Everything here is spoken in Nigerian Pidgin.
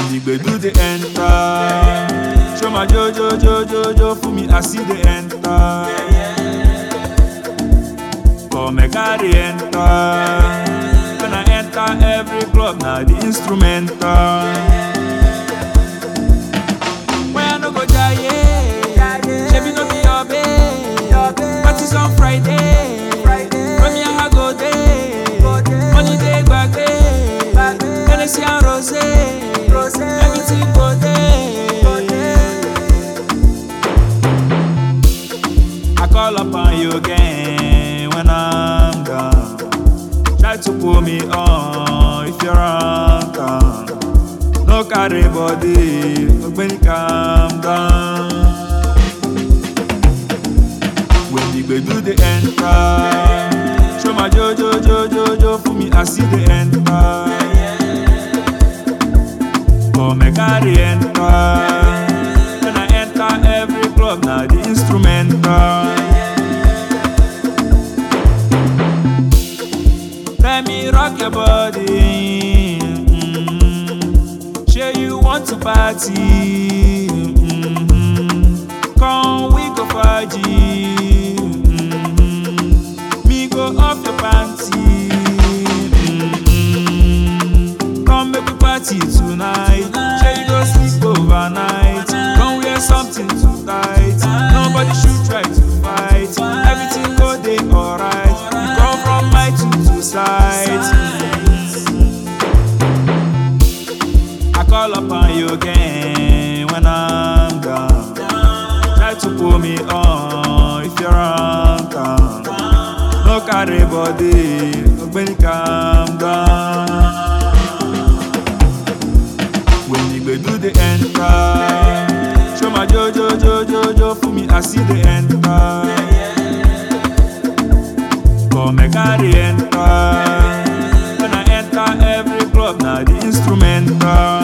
the gbedu dey enter. Show my jojo jojo jo for me I see dey enter. Come make I dey enter. When I enter every club na the instrumental. When I no go jaye, shebi no be your babe. Parties on Friday, when me and her go dey. Money dey gbagbe, Hennessy and rosé, everything go dey. I call upon you again when I'm down. Try to pull me on if you're on town. No carry body, ogbeni calm down. When the gbedu dey enter, show my jojo jojo jo for me I see dey enter. Come make I dey enter. When I enter every club na the instrumental. Let me rock your body. mm Sure you want to party. mm Come we go party. mm Me go off your panty. mm Come make we party tonight. Sure you go sleep overnight. Come wear something too tight. Nobody should try to fight. Everything go dey alright. We come from my two two sides. I call upon you again when I'm down. Try to pull me on if you're on town. No carry body, ogbeni calm down. When the gbedu dey enter, show my jojo jojo jo for me I see dey enter. Come make I dey enter. When I enter every club na the instrumental.